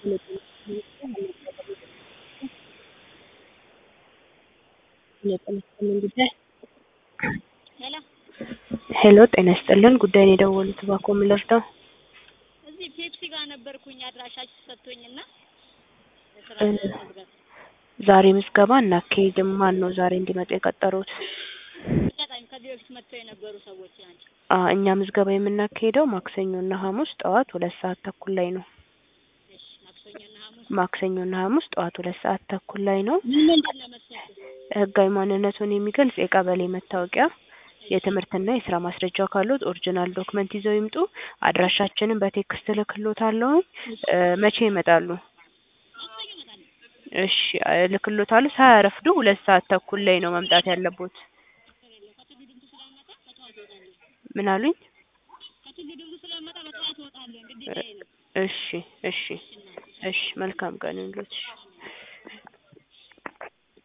ሄሎ ጤና ይስጥልን ጉዳይ ነው የደወሉት እባክዎ ምን ልርዳዎ? እዚህ ፔፕሲ ጋር ነበርኩኝ አድራሻችሁ ሰጥቶኝና የስራ እ ለመመዝገብ ዛሬ ምዝገባ አናካሂድም ማነው ዛሬ እንዲመጡ የቀጠሮት? አጋጣሚ ከዚህ በፊት መጥተው የነበሩ ሰዎች ናቸው። አ እኛ ምዝገባ የምናካሂደው ማክሰኞ እና ሐሙስ ጠዋት ሁለት ሰዓት ተኩል ላይ ነው። እሺ ማክሰኞና ሐሙስ ማክሰኞ እና ሐሙስ ጠዋት ሁለት ሰዓት ተኩል ላይ ነው። ምን ምንድን ነው መስፈርቱ? ህጋዊ ማንነቱን የሚገልጽ የቀበሌ መታወቂያ የትምህርትና የስራ ማስረጃ ካሉት ኦሪጅናል ዶክመንት ይዘው ይምጡ። አድራሻችንን በቴክስት እልክልዎታለሁኝ እ መቼ ይመጣሉ? ማክሰኞ እመጣለሁ። እሺ እልክልዎታለሁ ሳያረፍዱ ሁለት ሰዓት ተኩል ላይ ነው መምጣት ያለቦት። ችግር የለውም ከቱሉ ዲምቱ ስለምመጣ በጠዋት እወጣለሁ። ምን አሉኝ? ከቱሉ ዲምቱ ስለምመጣ በጠዋት እወጣለሁ ግዴታዬ ነው። እሺ እሺ እሺ መልካም ቀን ይሁንልዎት እሺ